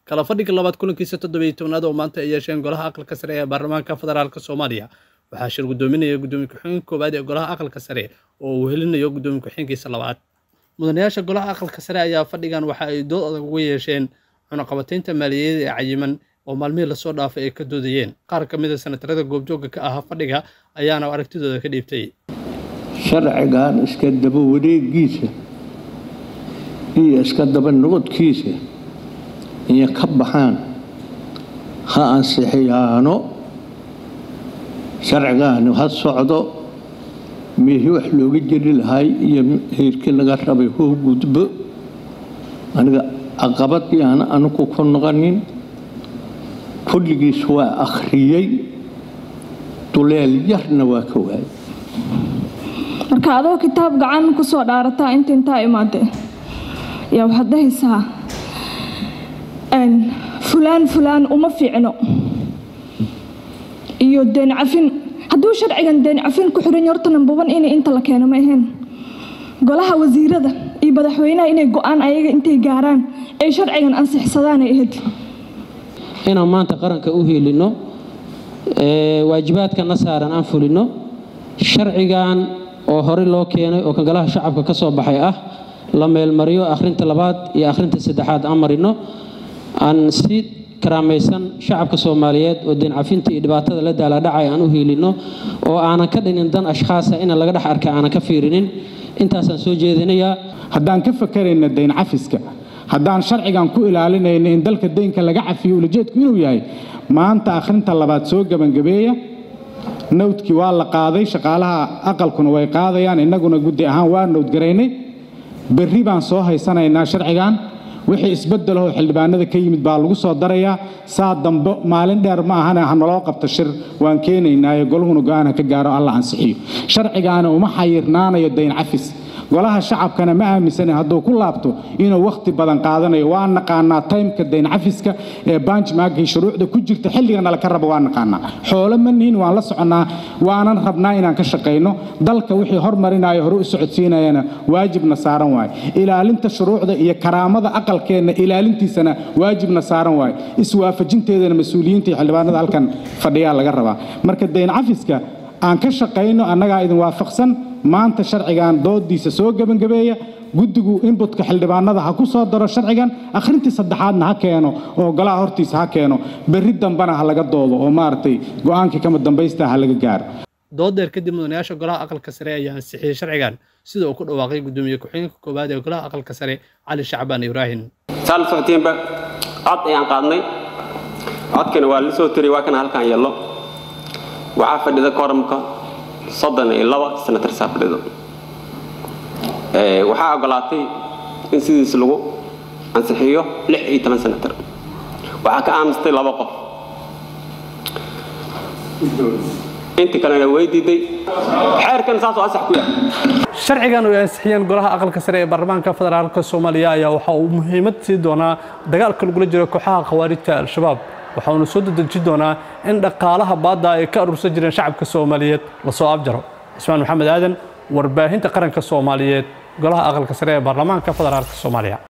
kala fadhiga labaad kulankiisa toddobiyo tobnaad oo maanta ay yeesheen golaha aqalka sare ee baarlamaanka federaalk soomaaliya waxaa shir guddoominaya guddoomiye ku-xigeenka koowaad ee golaha aqalka sare oo uu helinayo guddoomiye ku-xigeenkiisa labaad mudanayaasha golaha aqalka sare ayaa fadhigan waxa ay dood adag uga yeesheen cunaqabataynta maaliyadeed ee cayiman oo maalmihii lasoo dhaafay ay ka doodayeen qaar ka mid a sanatarada goobjoogga ka ahaa fadhiga ayaana aragtidooda ka dhiibtay sharcigan iska daba wareegiisa iyo iska daba noqodkiisa iyo ka baxaan ha ansixiyaano sharcigaani ha socdo meehii wax looga jeli lahay iyo heerkii laga rabay hoo gudbo aniga caqabadii aan anigu ku noqonin kulligiis waa akhriyey duleel yarna waa ka waayay marka adoo kitaab gacan ku soo dhaarataa inta intaa imaadee yaa waxaad dhahaysaa fulaan fulaan uma fiicno iyo deen cafin hadduu sharcigan deen cafin ku xiran horta nambaban inay inta la keeno ma ahayn golaha wasiirada iyo madaxweynaha inay go-aan ayaga intay gaaraan ay sharcigan ansixsadaanay ahayd inaan maanta qaranka u helino waajibaadkana saaran aan fulino sharcigan oo horey loo keenay oo kan golaha shacabka ka soo baxay ah la meelmariyo akhrinta labaad iyo akhrinta saddexaad aan marino aan si karaamaysan shacabka soomaaliyeed oo deen cafinta iyo dhibaatada la daaladhacay aan u hiilino oo aanan ka dhinin dan ashkhaasa ina laga dhex arka aanan ka fiirinin intaasaan soo jeedinayaa haddaan ka fakarayna dayn cafiska haddaan sharcigan ku ilaalinayna in dalka deynka laga cafiyo ulajeedku inuu yahay maanta akhrinta labaad soo gebangabeeya nawdkii waa la qaaday shaqaalaha aqalkuna way qaadayaan innaguna guddi ahaan waa nawdgaraynay berri baan soo haysanaynaa sharcigan wixii isbeddelahoo xildhibaanada ka yimid baa lagu soo darayaa saa dambe maalin dheer ma ahane ha naloo qabto shir waan keenaynaayo golahuna go-aan ha ka gaaro alla ansixiyo sharcigaana uma xayirnaanayo dayn cafis golaha shacabkana ma aaminsana hadduu ku laabto inuu wakhti badan qaadanayo waa naqaanaa taymka dayn cafiska ee banjmaagkii shuruucda ku jirta xilligana laka rabo waa naqaanaa xoolo ma nihin waan la soconnaa waanan rabnaa inaan ka shaqayno dalka wixii hormarinayo hore u socodsiinayana waajibna saaran waaye ilaalinta shuruucda iyo karaamada aqalkeenna ilaalintiisana waajibna saaran waaye iswaafajinteedana mas-uuliyiinta iyo xildhibaanada halkan fadhiyaa laga rabaa marka dayn cafiska aan ka shaqayno annagaa idin waafaqsan maanta sharcigan doodiisa soo gebangabeeya guddigu inbutka xildhibaanada ha ku soo daro sharcigan akhrintii saddexaadna ha keeno oo golaha hortiisa ha keeno berri dambena ha laga doodo oo maaragtay go-aankii kama dambaysta ha laga gaaro doodeer kadib mudanayaasha golaha aqalka sare ayaa ansixiyey sharcigan sida uu ku dhawaaqay guddoomiye ku-xigeenka koowaad ee golaha aqalka sare cali shacbaan ibraahim saa la socotiinba cod ayaan qaadnay codkana waa la soo tiray waa kana halkaan yeello waxaa fadhida koramka soddon iyo laba senatar saa fadhido waxaa ogolaatay in sidiis lagu ansixiyo lix iyo toban senatar waxaa ka aamistay laba qof intii kalena way diiday xeerkan saasoo ansax ku yahay sharcigan oo ay ansixiyeen golaha aqalka sare ee baarlamaanka federaalk soomaaliya ayaa waxa uu muhiimad sii doonaa dagaalka lagula jiro kooxaha khawaarijta al-shabaab waxauna soo dedeji doonaa in dhaqaalaha baadda ay ka aruursan jireen shacabka soomaaliyeed lasoo afjaro cismaan maxamed aadan warbaahinta qaranka soomaaliyeed golaha aqalka sare ee baarlamaanka federaalk soomaaliya